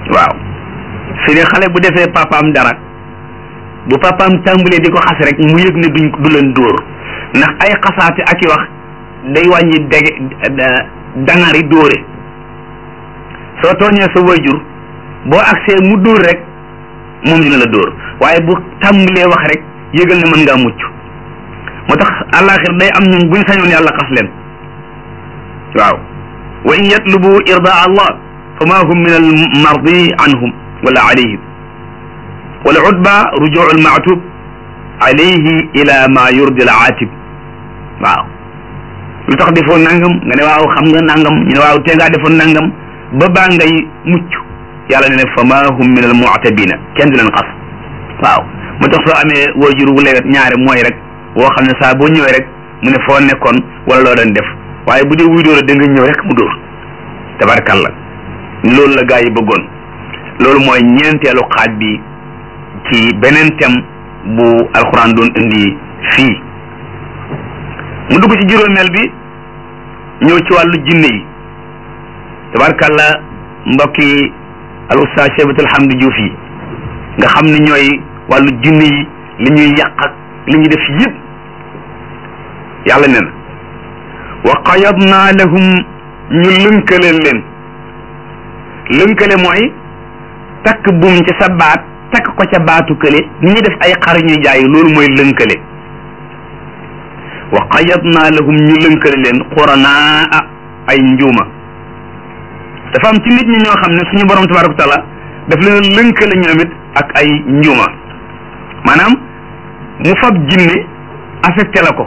waaw fi ne xale bu defee papaam dara bu papaam tàmbalee di ko xas rek mu yëg ne duñ du leen dóor ndax ay xasaate ak i wax day wàññi dege dangari dóore soo tooñee sa wayjur boo agsee mu dóor rek moom dina la dóor waaye bu tàmbalee wax rek yëgal ne mën ngaa mucc moo tax àllaaxir day am ñun buñ sañoon yàlla xas leen waaw wa in yatlubu irdaa allah fa ma hum min al mardi anhum wala alayhim wala udba rujuu al maatub alayhi ila ma yurdi al aatib waaw lu tax defoon nangam nga ne waaw xam nga nangam ñu ne waaw tee ngaa defoon nangam ba baa ngay mucc yàlla ne ne fa ma hum min al mu'tabina kenn du leen xas waaw moo tax soo amee waajur wu lewet ñaare mooy rek woo xam ne saa boo ñëwee rek mu ne foo nekkoon wala loo doon def waaye bu dee wuy dóor da nga ñëw rek mu dóor tabarkalla loolu la gaa yi bëggoon loolu mooy ñeenteelu xaaj bi ci beneen thème bu alxuraan doon indi fii mu dugg ci juróomeel bi ñëw ci wàllu jinne yi tabarkalla mbokki al ustaas Cheikh Hamdi Diouf yi nga xam ne ñooy wàllu jinne yi li ñuy yàq ak li ñuy def yëpp yàlla nee na wa qayadna lahum ñu lënkale leen lënkale mooy takk buum ci sa baat takk ko ca baatu kële ni ñuy def ay xar ñuy jaay loolu mooy lënkale wa qayadna lahum ñu lënkale leen xuranaa ay njuuma dafa am ci nit ñi ñoo xam ne suñu borom tabaraka wa taala daf leen lënkale ñoom it ak ay njuuma maanaam mu fab jinne affecté la ko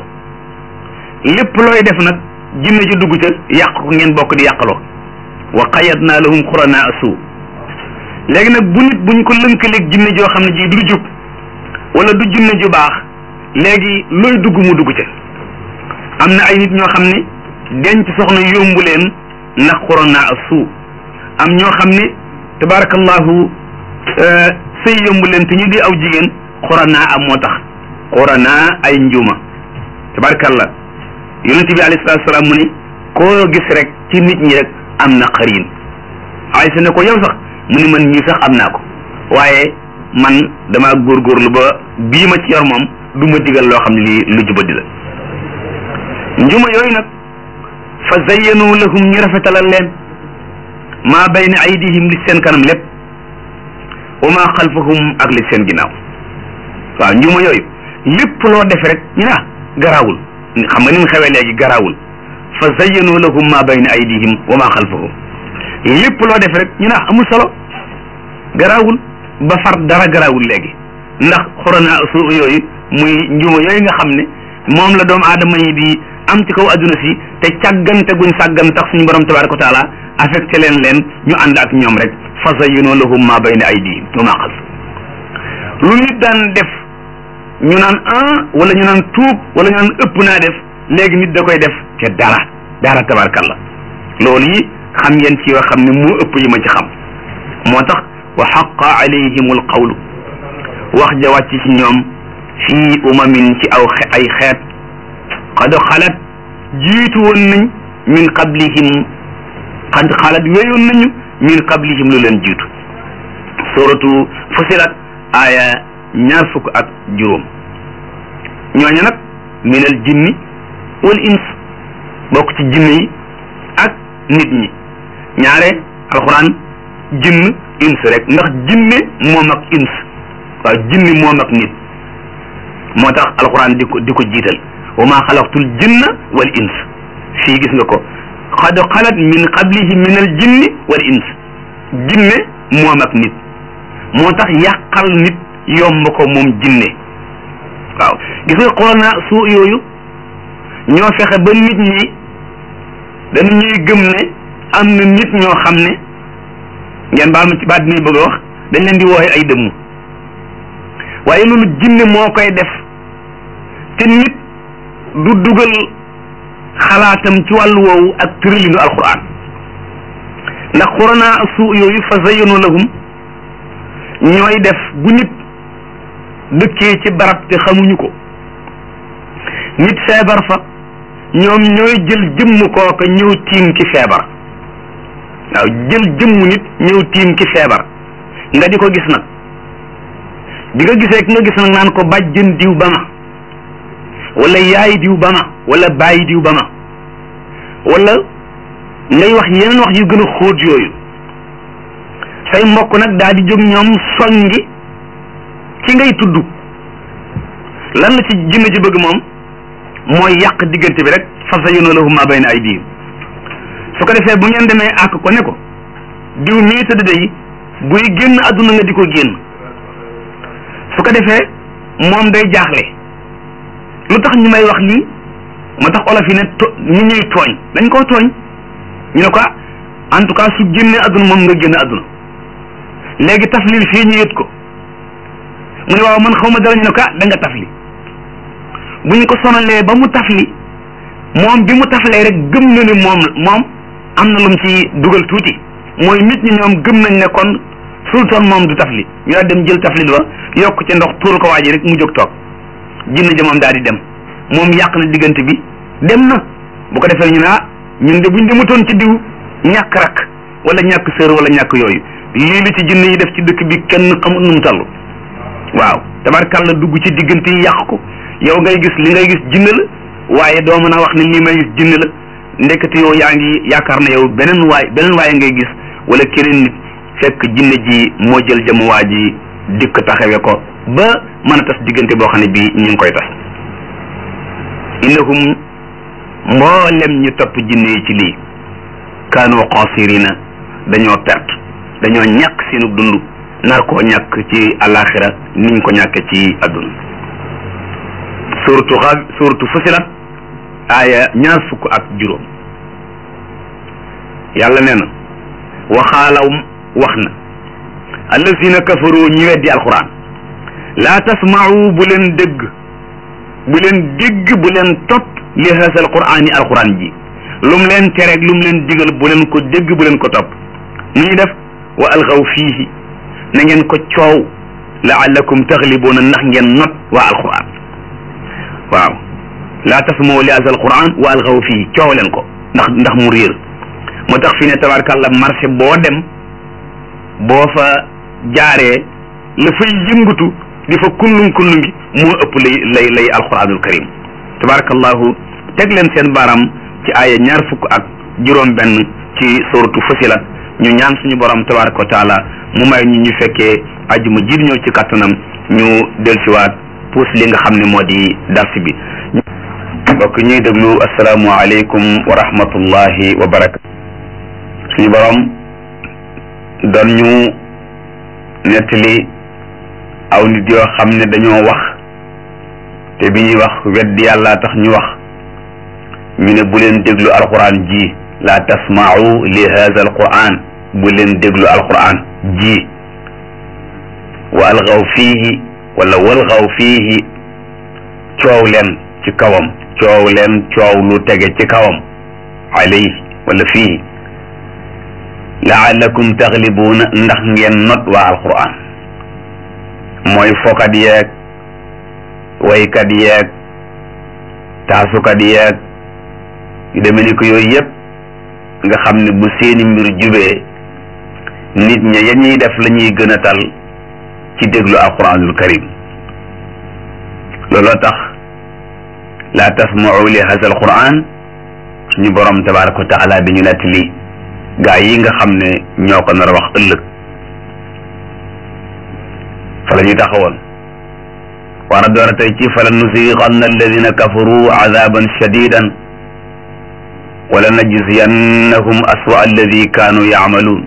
lépp looy def nag jinne ji dugg ca yàq ko ngeen bokk di yàqaloo wa qayadna lahum xuranaa suu léegi nag bu nit buñ ko lënkaleeg jinne joo xam ne ji du jub wala du jinne ju baax léegi looy dugg mu dugg ca am na ay nit ñoo xam ne denc soxna yombu leen ndax xuranaa suu am ñoo xam ne tabarakallahu sëy yombu leen te ñu di aw jigéen xuranaa am moo tax xuranaa ay njuuma tabarakallah yonent bi alayhi salaatu salaam mu ni koo gis rek ci nit ñi rek am na xarin Aysa ne ko yow sax mu ni man ñii sax am naa ko waaye man dama góorgóorlu ba bii ma ci yor moom du ma digal loo xam ne lii lu jubadi la njuma yooyu nag fa zayyanu lahum ñu rafetalal leen maa bayna aydihim li seen kanam lépp wa maa xalfahum ak li seen ginnaaw waaw njuma yooyu lépp loo def rek ñu ne ah garaawul xam nga ni mu xewee léegi garaawul fa zayyanu lahum maa bayna aydihim wa maa xalfahum lépp loo def rek ñu ne ah amul solo garaawul ba far dara garaawul léegi ndax xurana su yooyu muy njuma yooyu nga xam ne moom la doomu aadama yi di am ci kaw adduna si te càggante guñ sàggan tax suñu borom tabaraka wa taala affecté leen leen ñu ànd ak ñoom rek fa zayyanu lahum maa bayna aydihim wa maa xalfahum lu nit daan def ñu naan ah wala ñu naan tuub wala ñu naan ëpp naa def léegi nit da koy def te dara dara tabarkalla loolu yi xam ngeen ci yoo xam ne moo ëpp yi ma ci xam moo tax wa xaqa alayhimul qawlu wax ja wàcc ci ñoom fii umamin ci aw ay xeet qad xalat jiitu woon nañ min qablihim qad xalat weyoon nañu min qablihim lu leen jiitu suratu fusilat aaya ñaar fukk ak juróom ñooñu nag min al jinni wal ins bokk ci jinne yi ak nit ñi ñaare alxuraan jinn ins rek ndax jinne moom ak ins waaw jinni moom ak nit moo tax alxuraan di ko di ko jiital wa maa xalaqtul jinna wal ins fii gis nga ko xad xalat min qablihi min al jinni wal ins jinne moom ak nit moo tax yàqal nit yomb ko moom jinne waaw gis nga xoolna suu yooyu ñoo fexe ba nit ñi dañu ñuy gëm ne am na nit ñoo xam ne ngeen baal ma ci baat bi bëgg a wax dañ leen di wooxe ay dëmm waaye loolu jinne moo koy def te nit du dugal xalaatam ci wàllu woowu ak tëralinu alquran ndax xurana suu yooyu fa zayyanu lahum ñooy def bu nit dëkkee ci barab te xamuñu ko nit feebar fa ñoom ñooy jël jëmm kooka ñëw tiim ci feebar waaw jël jëmmu nit ñëw tiim ki feebar nga di ko gis nag bi nga gisee ki nga gis nag naan ko bàjjën diw ba ma wala yaay diw ba ma wala bàyyi diw ba ma wala ngay wax yeneen wax yu gën a xóot yooyu say mbokk nag daal di jóg ñoom soññi ci ngay tudd lan la ci jinne ji bëgg moom mooy yàq diggante bi rek fa zayyana lahum ma bayna aydihim su ko defee bu ngeen demee àkk ko ne ko diw mii tëdd day buy génn àdduna nga di ko génn su ko defee moom day jaaxle lu tax ñu may wax lii moo tax olof yi ne to ñu ñuy tooñ dañ koo tooñ ñu ne ko en tout cas su génnee àdduna moom nga génn àdduna léegi taflil fii ñu yët ko mu ne waaw man xaw ma dara ñu ne ko da nga tafli bu ñu ko sonalee ba mu tafli moom bi mu taflee rek gëm na ni moom moom am na lu mu ci dugal tuuti mooy nit ñi ñoom gëm nañ ne kon sultan moom du tafli ñu daal dem jël taflit ba yokk ci ndox tuur ko waa ji rek mu jóg toog jinne ja moom daal di dem moom yàq na diggante bi dem na bu ko defee ñu ne ah ñun de buñ demutoon ci diw ñàkk rak wala ñàkk sër wala ñàkk yooyu lii li ci jinne yi def ci dëkk bi kenn xamul nu mu toll waaw tabarkàlla dugg ci diggante yi yàq ko yow ngay gis li ngay gis jinne la waaye doo mën a wax ne lii may gis jinne la ndekete yow yaa ngi yaakaar na yow beneen waay beneen waaye ngay gis wala keneen nit fekk jinne ji moo jël jëm waa ji dikk taxawe ko ba mën a tas diggante boo xam ne bii ñu ngi koy tas innahum mboolem ñu topp jinne yi ci lii kaanu xaasirina dañoo perte dañoo ñàkk seenu dund nar koo ñàkk ci alaxira niñ ko ñàkke ci adduna suratu xa suratu fusilat aaya ñaar fukk ak juróom yàlla nee na waxaalaw wax na allazina kafaru ñi weddi alquran laa tasma'u bu leen dégg bu leen dégg bu leen topp li haasa alquran yi alquran ji lum leen tereeg lum leen digal bu leen ko dégg bu leen ko topp nu ñuy def wa alxaw fiihi na ngeen ko coow laallakum taxlibuuna ndax ngeen not waa alquran waaw laa tasmaw li haasa alquran wa alxaw fiihi coow leen ko ndax ndax mu réer moo tax fi ne tabarkàlla marché boo dem boo fa jaaree la fay yëngatu di fa kullum kullum gi moo ëpp lay lay lay alquranul karim tabarakallahu teg leen seen baram ci aaya ñaar fukk ak juróom benn ci suratu fasila ñu ñaan suñu borom tabaraka wa taala mu may ñu ñu fekkee ajuma jiir ñëw ci kattanam ñu dellusiwaat puus li nga xam ne moo di dars bi mbokk ñuy déglu asalaamualeykum wa rahmatullahi wa barakatu suñu borom doon ñu nettali aw nit yoo xam ne dañoo wax te bi ñuy wax weddi yàlla tax ñu wax ñu ne bu leen déglu alquran ji la tasma'u li hadha alquran bu leen déglu alquran ji wa algaw fiihi wala walgaw fiihi coow leen ci kawam coow leen coow lu tege ci kawam alayhi wala fiihi laallakum taxlibuuna ndax ngeen not waa alquran mooy fokat yeeg waykat yeeg taasukat yeeg yu demee ni ko yooyu yëpp nga xam ne bu seeni mbir jubee nit ña ya ñuy def la ñuy gën a tal ci déglu alquranul karim looloo tax laa tasmau li hada alquran suñu borom tabaraka wa taala bi ñu nettali gaa yi nga xam ne ñoo ko nar a wax ëllëg fa la ñuy taxawoon war a door a tey ci fala nusiqanna alladina kafaru azaban shadidan wala najziyannahum aswa alladi kaanu yaamaluun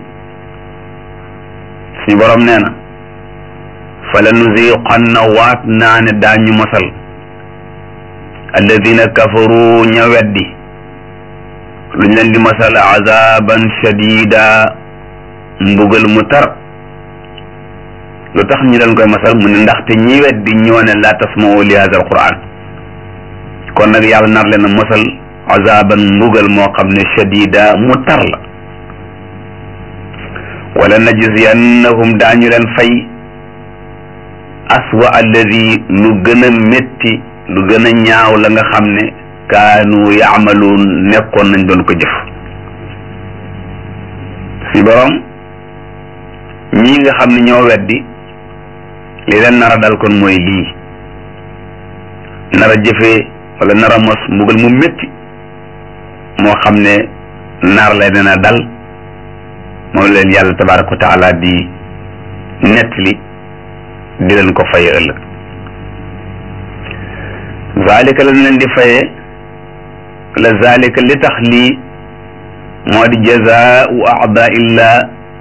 suñu borom nee na fala nusiqanna waat naa ne daañu mosal alladina kafaru ña weddi luñ leen di masal azaban shadida mbugal mu tar lu tax ñu leen koy masal mu ne ndaxte ñi weddi ñoo ne laa tasma'u li hada alquran kon nag yàlla nar leen a masal azaban mbugal moo xam ne shadida mu tar la wala najziyannahum daañu leen fay aswa alladi lu gën a métti lu gën a ñaaw la nga xam ne kaanu yaamaluun nekkoon nañ doon ko jëf suñu borom ñii nga xam ne ñoo weddi li leen nar a dal kon mooy lii nar a jëfee wala nar a mos mbugal mu métti moo xam ne nar la dina dal moom leen yàlla tabaraka wa taala di nettali di leen ko faye ëllëg zalika lañ leen di faye la zalika li tax lii moo di jazaau aada illah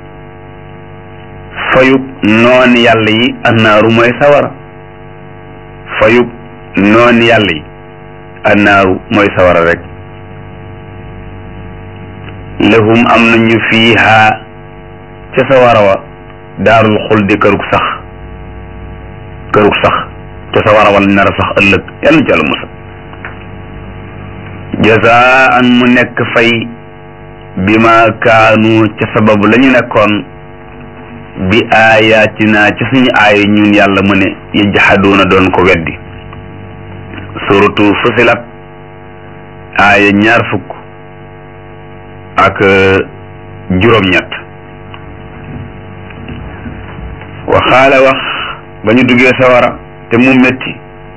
fayub noon yàlla yi annaaru mooy sawara fayub noon yàlla yi annaaru mooy sawara rek lahum am nañu fiiha ca sawara wa daarul xuldi kërug sax kërug sax ca sawara wa lañ nar a sax ëllëg yàlla na ci àlla musal jazaan mu nekk fay bima kaanu ca sababu la ñu nekkoon bi aayaatina ci suñu aaya ñun yàlla mu ne yajhaduuna doon ko weddi suratu fusilat aaya ñaar fukk ak juróom-ñett waxaala wax ba ñu duggee sawara te mu métti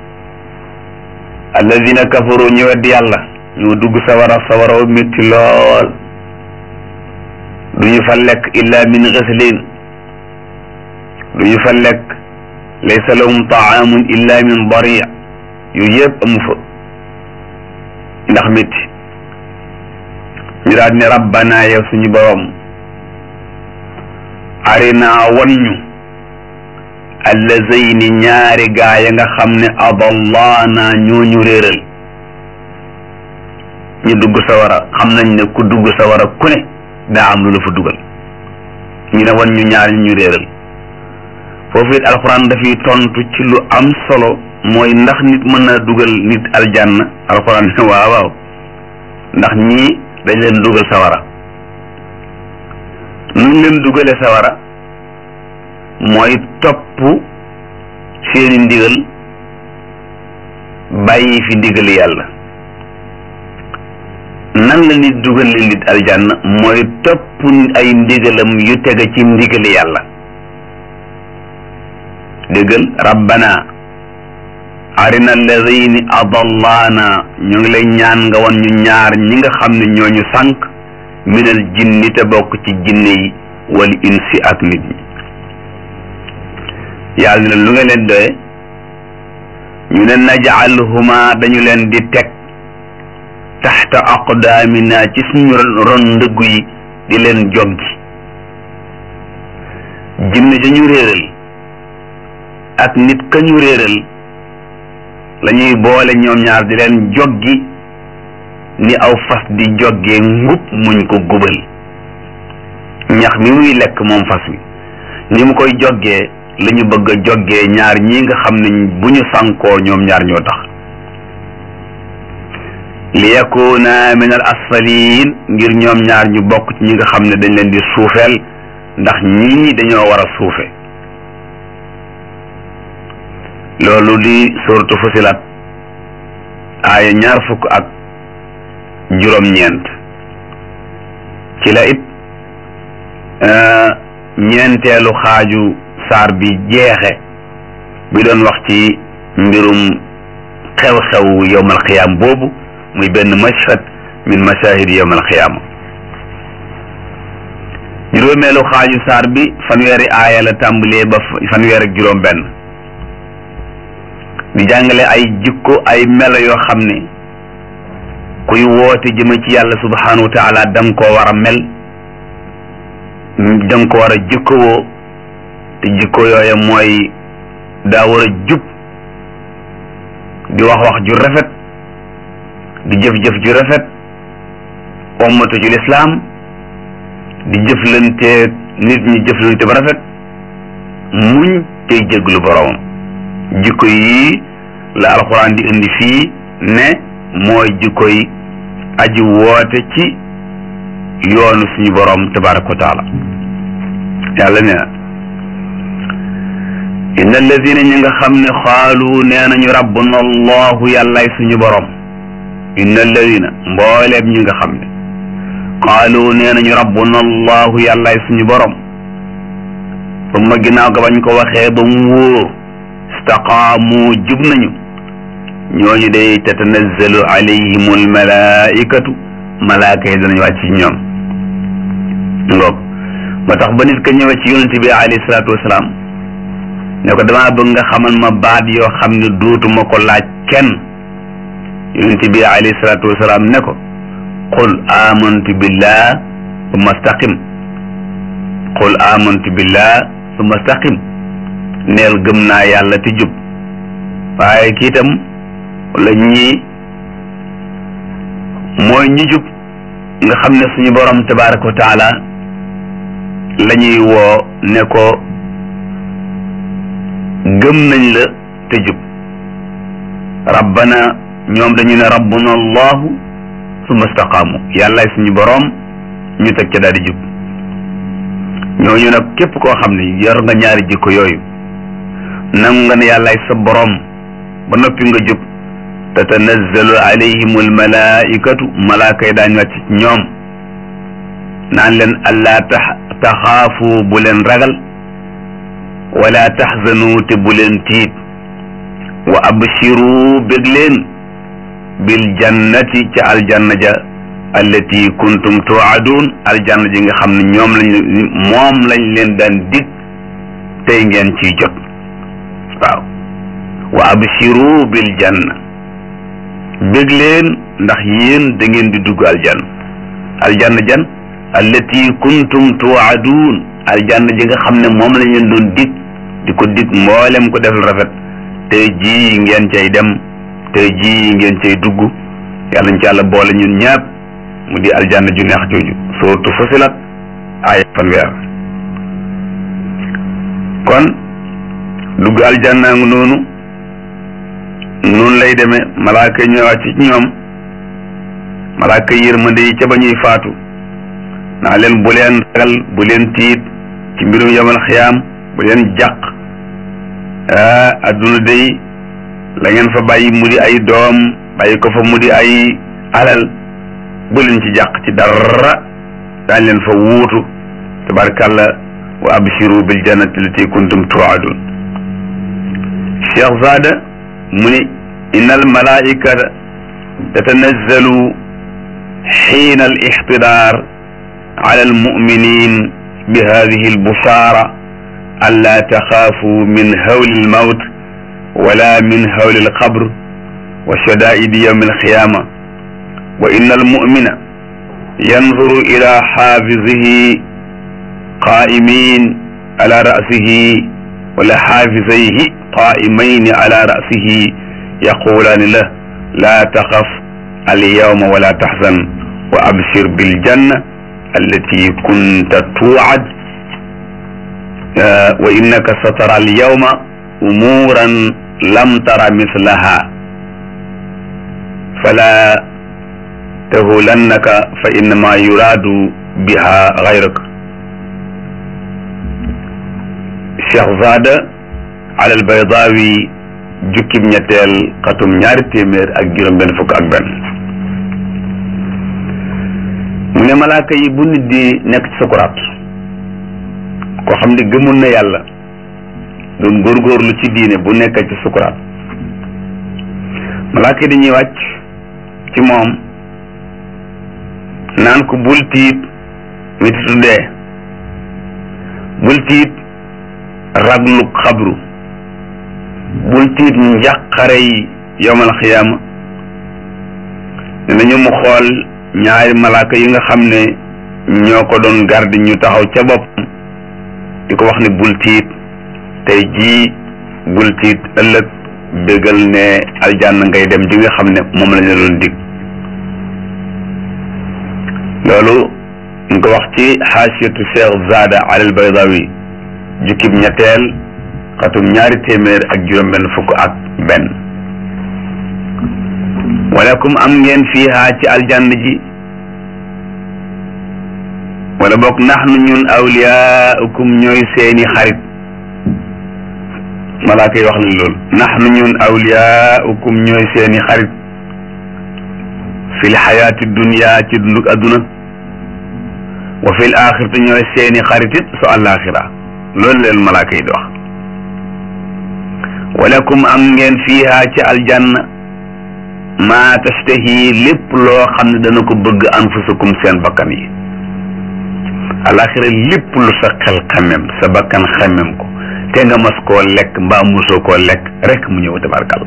alladina kafaru ñu weddi yàlla ñu dugg sawara sawara wa métti lool duñu fa lekk illa min ghislin duñu fa lekk laysa lahum taamun illa min dari yooyu yëpp amu fa ndax métti ñu daal ne rabbana yow suñu borom arina wan ñu allazayni ñaari gaa ya nga xam ne adallaana ñooñu réeral ñu dugg sawara xam nañ ne ku dugg sawara ku ne daa am lu la fa dugal ñu ne wan ñu ñaar ñu réeral foofu it alxuraan dafay tontu ci lu am solo mooy ndax nit mën na dugal nit aljanna alxuraan ne waaw waaw ndax ñii dañ leen dugal sawara nuñ leen dugale sawara mooy topp seeni ndigal bàyyi fi ndigal yàlla nan la nit dugal leen nit aljanna mooy topp ay ndigalam yu tege ci ndigal yàlla déggal rabbana arina alladini adallaana ñu ngi lay ñaan nga wan ñu ñaar ñi nga xam ne ñooñu sànq minal jinni te bokk ci jinne yi wal insi ak nit ñi yàlla ne lu nga leen doye ñu ne najaalhuma dañu leen di teg taxta aqdaamina ci suñu ron ndëggu yi di leen joggi jinne dañu réeral ak nit ka ñu réeral la ñuy boole ñoom ñaar di leen joggi ni aw fas di joggee ngub muñ ko gubal ñax mi muy lekk moom fas wi ni mu koy joggee la ñu bëgg a joggee ñaar ñi nga xam ne bu ñu sànkoo ñoom ñaar ñoo tax li yakuna min al asfalin ngir ñoom ñaar ñu bokk ci ñi nga xam ne dañ leen di suufeel ndax ñii dañoo war a suufe loolu di suratu fusilat aaya ñaar fukk ak juróom-ñeent ci la it ñeenteelu xaaju saar bi jeexe bi doon wax ci mbirum xew-xew yowmal xiyaam boobu muy benn mashhad min mashahid yowmal xiyaama juróomeelu xaaju saar bi fanweeri aaya la tàmbalee ba fanweer ak juróom benn di jàngale ay jikko ay melo yoo xam ne kuy woote jëme ci yàlla subhanahu wa taala da nga koo war a mel da nga ko war a jikkowoo te jikko yooya mooy daa war a jub di wax wax ju rafet di jëf-jëf ju rafet ommatu ci lislaam di jëflante nit ñi jëflante ba rafet muñ tey jéglu boroomam jikko yii la alxuraan di indi fii ne mooy jikko yi aji woote ci yoonu suñu boroom tabaraka wa taala yàlla nee na inna alladina ñi nga xam ne xaalu nee nañu rabbuna allahu yàllay suñu boroom inna alladina mbooleem ñi nga xam ne qaalu nee nañu rabbuna allahu yàllaay suñu borom summa ginnaaw ga bañ ko waxee ba mu wóor istaqaamu jub nañu ñooñu day tatanazzalu alayhim almalaikatu malaaka yi danañ wàcc ci ñoom ngoog moo tax ba nit ka ñëwee ci yonent bi alayhi salaatu wasalaam ne ko damaa bëgg nga xamal ma baat yoo xam ne duutuma ko laaj kenn yonent bi alayhi salaatu wasalaam ne ko qul amantu billah summa staqim qul amantu billah summa staqim neel gëm naa yàlla te jub waaye kii itam wala ñii mooy ñi jub nga xam ne suñu borom tabaraka wa taala la ñuy woo ne ko gëm nañ la te jub rabbana ñoom dañu ne rabbuna allahu summa staqaamu yàllaay suñu boroom ñu teg ca daal di jub ñooñu nag képp koo xam ne yor nga ñaari jikko yooyu nangu nga ne yàllaay sa boroom ba noppi nga jub tatanazzalu alayhim almalaikatu malaaka yi daañu wàcc ñoom naan leen allaa tax taxaafu bu leen ragal wala taxzanu te bu leen tiit wa abshiru bég leen bil jannati ca aljanna ja allati kuntum tuadun aljanna ji nga xam ne ñoom lañ moom lañ leen daan dig tey ngeen ciy jot waaw wa abshiru bil janna bég leen ndax yéen da ngeen di dugg aljanna aljanna jan allati kuntum tuadun aljanna ji nga xam ne moom lañ leen doon dig di ko dig mboolem ko defal rafet tey jii ngeen cay dem tey jii ngeen cay dugg yàlla ñu ci yàlla boole ñun ñaap mu di aljanna ju neex jooju sootu Fusilat ay fanweer kon dugg aljanna ngi noonu noonu lay demee malaaka yi ñëwaat ci ñoom malaaka yërmande yi ca ba ñuy faatu naa leen bu leen ragal bu leen tiit ci mbirum yamal xiyaam bu leen jàq ah adduna day la ngeen fa bàyyi mu di ay doom bàyyi ko fa mu di ay alal bu leen ci jàq ci dara daañ leen fa wuutu tabarkàlla wa abshiru bil jannati lati kuntum tuadun cheikh zada mu ni inna al malaikata tatanazzalu xiina al ixtidaar ala al muminin bi hadihi al bushara an laa taxaafu min hawli al mawt wala min hawli al qabr wa shadaidi yawmi al qiyaama wa inna al mumina yanzuru ila xaafizihi qaa'imin ala ra'sihi wala xaafizayhi qaa'imayni ala ra'sihi yaqulaani lah laa taxaf alyawma wala taxzan wa abshir biljanna allati kunta tuucad wa innaka satara alyawma umuuran lam tara mislaha fala tahulannaka fa innama yuraadu biha gayraka Cheikh Zada alal Baydaawi jukkib ñetteel xatum ñaari téeméer ak juróom benn fukk ak benn mu ne malaaka yi bu nit di nekk ci sukuraat koo xam ne gëmul na yàlla doon góorgóorlu ci diine bu nekk ci sukuraat malaaka yi dañuy wàcc ci moom naan ko bul tiit metitu dee bul tiit raglu xabru bul tiit njàqare yi yowmal xiyaama dinañu mu xool ñaari malaaka yi nga xam ne ñoo ko doon garde ñu taxaw ca bopp di ko wax ne bul tiit tey jii bul tiit ëllëg bégal ne aljanna ngay dem ji nga xam ne moom la ñu doon dig loolu ñu ko wax ci xaasiyatu cheikh zada alal baydawi jukkib ñetteel xatum ñaari téeméer ak juróom benn fukk ak benn walakum am ngeen fiiha ci aljanna ji wala boog naxnu ñun awliyaukum ñooy seeni xarit malaaka yi wax nañ loolu naxnu ñun awliyaukum ñooy seeni xarit fil xayaati dunya ci dunduk adduna wa fil axirati ñooy seeni xaritit su àllaaxira loolu leen malaaka yi di wax walakum am ngeen fiiha ci aljanna maa tashtahi lépp loo xam ne dana ko bëgg anfusukum seen bakkan yi àllaaxira lépp lu sa xel xemem sa bakkan xemem ko te nga mas koo lekk mbaa musoo koo lekk rek mu ñëw tabarkal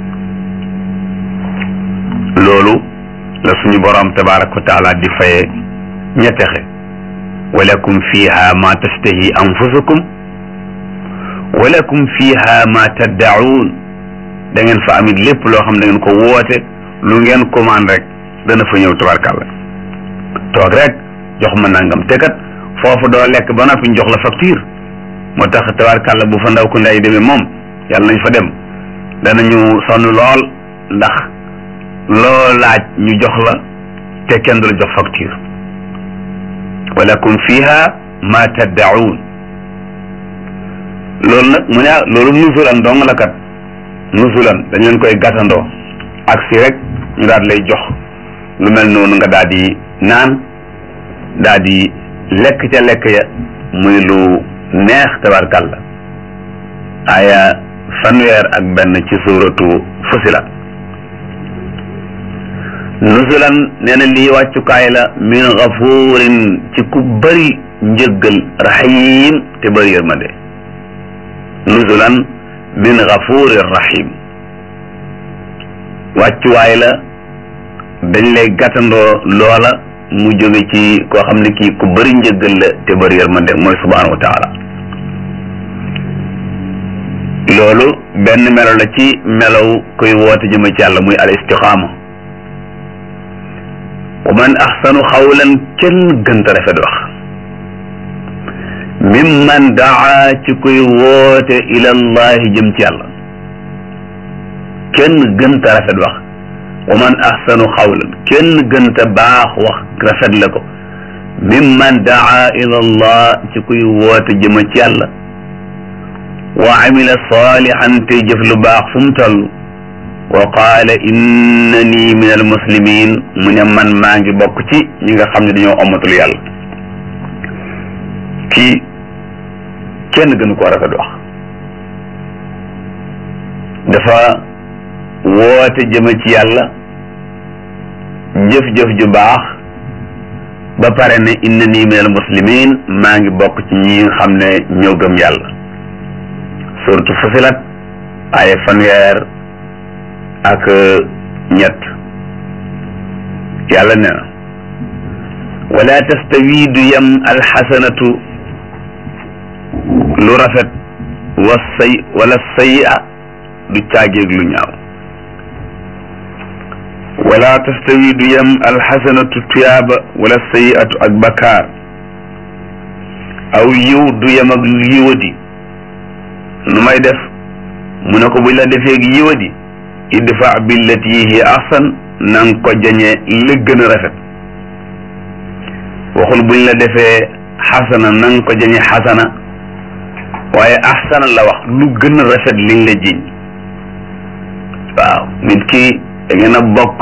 loolu la suñu borom tabaraka wa taala di faye ñettexe walakum fiha ma tashtahi anfusukum walakum fiha ma taddaun da ngeen fa amit lépp loo xam da ngeen ko woote lu ngeen commande rek dana fa ñëw tabarkalla toog rek jox ma nangam te kat foofu doo lekk ba noppi ñu jox la facture moo tax tabarkalla bu fa ndaw ku nday demee moom yàlla nañ fa dem danañu sonn lool ndax loo laaj ñu jox la te kenn du la jox facture walakum fiha ma taddaun loolu nag mu ne ah loolu nusulan dong la kat nusulan dañ leen koy gàttandoo ak si rek ñu daal lay jox lu mel noonu nga daal di naan daal di lekk ca lekk ya muy lu neex tabarkàlla aya fanweer ak benn ci suuratu Fusilat nusulan nee na lii wàccukaay la min gafuurin ci ku bëri njëggal rahim te bëri yërmande nusulan min gafuurin rahim wàccuwaay la dañ lay gàttandoo loola mu jóge ci koo xam ne kii ku bëri njëggal la te bëri yërmande mooy subhaanahu wa taala loolu benn melo la ci melow koy woote jëme ci yàlla muy al istiqaama wa man axsanu xawlan kenn gënta rafet wax mimman daa ci kuy woote ilallahi jëm ci yàlla kenn gënta rafet wax wa man axsanu xawlan kenn gënta baax wax rafet la ko mimman daa ilallah ci kuy woote jëm ci yàlla wa amila salihan te jëf lu baax fu mu toll wa qaala innani min al muslimin mu ne man maa ngi bokk ci ñi nga xam ne dañoo omatul yàlla kii kenn gënu ko rafet wax dafa woote jëme ci yàlla jëf-jëf ju baax ba pare ne innani min al muslimin maa ngi bokk ci ñi nga xam ne ñoo gëm yàlla suratu Fusilat ay fanweer ak ñett yàlla ne na wala tastawi du yem alxasanatu lu rafet wa say wala sayia du caageeg lu ñaaw wala tastawi du yem alxasanatu tuyaaba wala sayiatu ak bakaar aw yiw du yem ak yiwadi nu may def mu ne ko buñ la defee ak yiwadi idfa billati hiya ahsan na nga ko jañee la gën a rafet waxul buñ la defee xasana na nga ko jañee xasana waaye ahsana la wax lu gën a rafet liñ la jiñ waaw nit ki da ngeen a bokk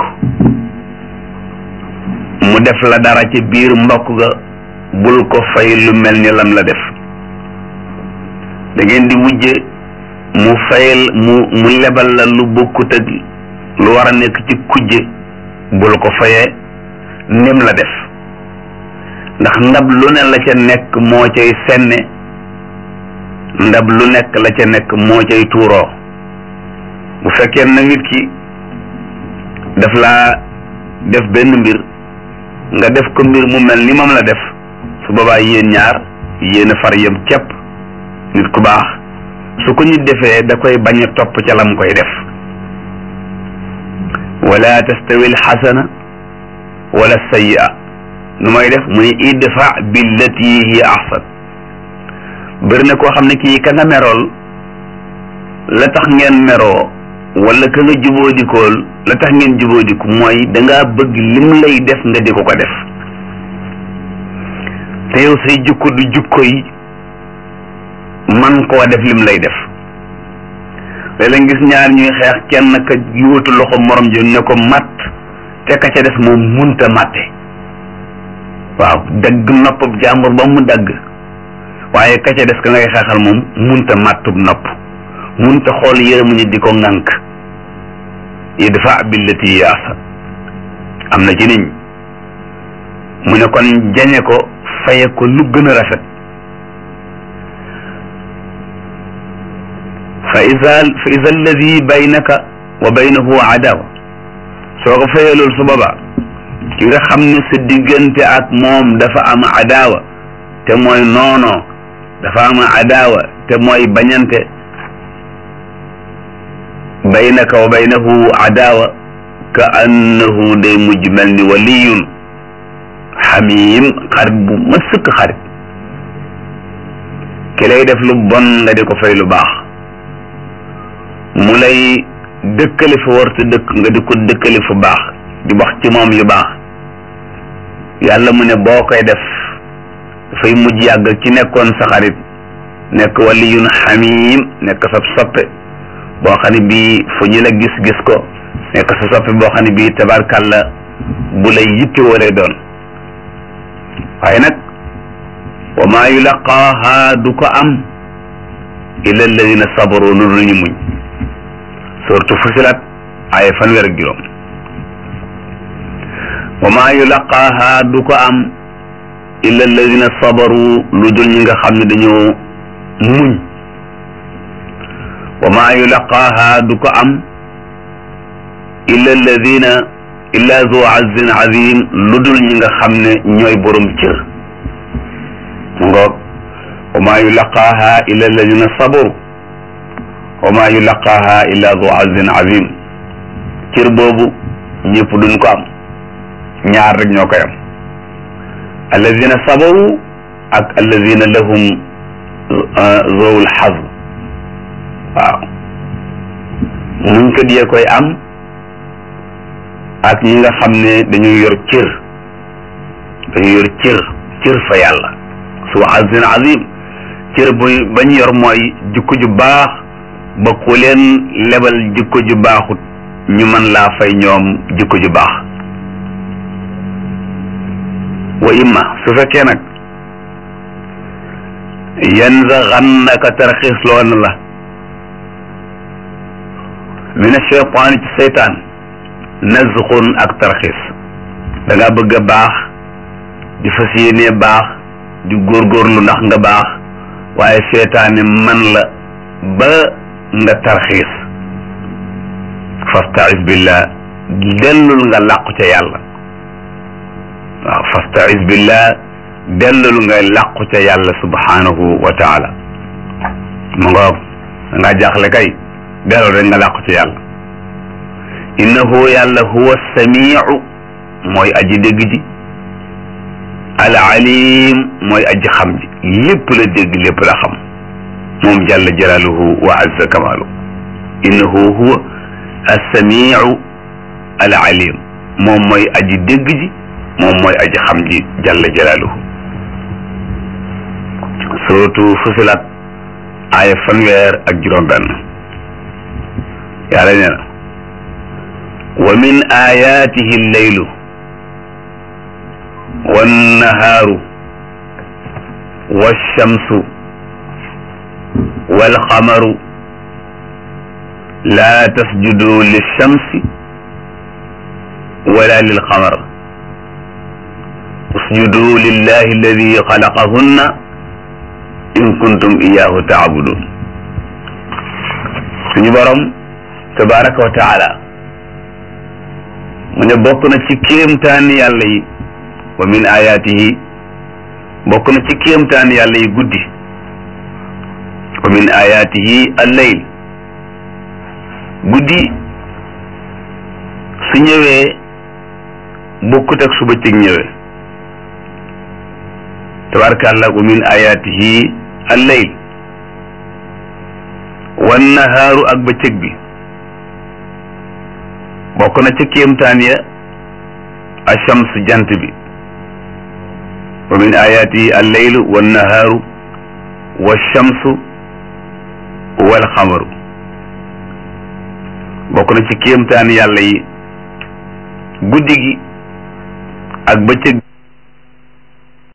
mu def la dara ci biir mbokk ga bul ko fay lu mel ni lam la def da ngeen di wujje mu fayal mu mu lebal la lu bokkut ak lu war a nekk ci kujje bul ko fayee nim la def ndax ndab lu ne la ca nekk moo cay senne ndab lu nekk la ca nekk moo cay tuuroo bu fekkee na nit ki daf laa def benn mbir nga def ko mbir mu mel ni moom la def su boobaa yéen ñaar yéen a far yem képp nit ku baax su ko nit defee da koy bañ a topp ca lam koy def wala tastawi alxasana wala sayyi'a nu may def muy idfa billati hiya ahsan bëri na koo xam ne kii ka nga merool la tax ngeen meroo wala ka nga juboodikool la tax ngeen juboodiku mooy dangaa bëgg lim lay def nga di ko ko def te yow say jukko du jukko yi man koo def lim lay def léeg-léeg gis ñaar ñuy xeex kenn ka yóotu loxo morom ji ne ko matt te ka ca des moom munta matte waaw dagg noppab jàmbur ba mu dagg waaye ka ca des ka ngay xeexal moom munta màttub nopp munta xool yërëmu nit di ko ŋànk idfa billati yaasa am na ci niñ mu ne kon jañe ko faye ko lu gën a rafet fa isa fa isa alladi baynaka wa baynahu adawa soo ko fayee loolu su boobaa ki nga xam ne sa diggante ak moom dafa am adawa te mooy noonoo dafa am adawa te mooy bañante baynaka wa baynahu adawa ka annahu day mujj mel ni waliyun xamim xarit bu ma sëkk xarit ki lay def lu bon nga di ko fay lu baax mu lay dëkkale fa warta dëkk nga di ko dëkkale fa baax di wax ci moom yu baax yàlla mu ne boo koy def dafay mujj yàgg ci nekkoon sa xarit nekk waliyun xamim nekk sa soppe boo xam ne bii fu ñu la gis-gis ko nekk sa soppe boo xam ne bii tabarkàlla bu lay yitte woo doon waaye nag wa maa yulaqaaha du ko am illa alladina sabaru lu dul ñu muñ surtout fusilat ay fanweer ak juróom wa maa yulaqaaha du ko am illa alladina sabaru lu dul ñi nga xam ne dañoo muñ wa maa yulaqaaha du ko am illa alladina illa zu azin azim lu dul ñi nga xam ne ñooy borom cër mu ngoog wa maa yulaqaaha illa alladina sabaru wa maa yulaqaaha illa zu azin azim cër boobu ñëpp duñ ko am ñaar rek ñoo koy am alladina sabaru ak alladina lahum zowul xaz waaw muñ ko diyee koy am ak ñi nga xam ne dañuy yor cër dañuy yor cër cër fa yàlla su azin azim cër bu bañ yor mooy jikko ju baax ba ku leen lebal jikko ju baaxut ñu mën laa fay ñoom jikko ju baax wa imma su fekkee nag yanzaghannaka tarxiis loo na la min ashaytaan ci seytaan nazxun ak tarxiis da nga bëgg a baax di fas yéenee baax di góorgóorlu ndax nga baax waaye seytaane man la ba nga tarxiis fastaiz billah dellul nga làqu ca yàlla waaw fastaiz billah dellul nga làqu ca yàlla subhanahu wa taala mu ngoog nga jaaxle kay dellul rek nga làqu ca yàlla innahu yàlla huwa samiu mooy aji dégg ji al alim mooy aji xam ji lépp la dégg lépp la xam moom jalla jalaaluhu wa azza kamaalu innahu huwa assamiu al alim moom mooy aji dégg ji moom mooy aji xam ji jalla jalaaluhu suratu fusilat aaya fanweer ak juróom benn yàlla nee na wa min ayatihi lleylu wannahaaru walchamsu walqamaru laa tasjudu lilchamsi wala lilqamar usjudu lillahi alladi xalaqahunna in kuntum iyahu taabudun suñu borom tabaraka wa taala mu ne bokk na ci kéemtaani yàlla yi wa min ayatihi bokk na ci kéemtaani yàlla yi guddi wa min ayatihi al-layl guddi su ñëwee bokkut ak su bëccëg ñëwee tabaarakallah wa min ayatihi al-layl wan nahaaru ak bëccëg bi bokk na ca kéemtaan ya achams jant bi wa min ayatihi alleylu wannahaaru walchamsu walxamaru bokk na ci kéemtaan yàlla yi guddi gi ak bëccëg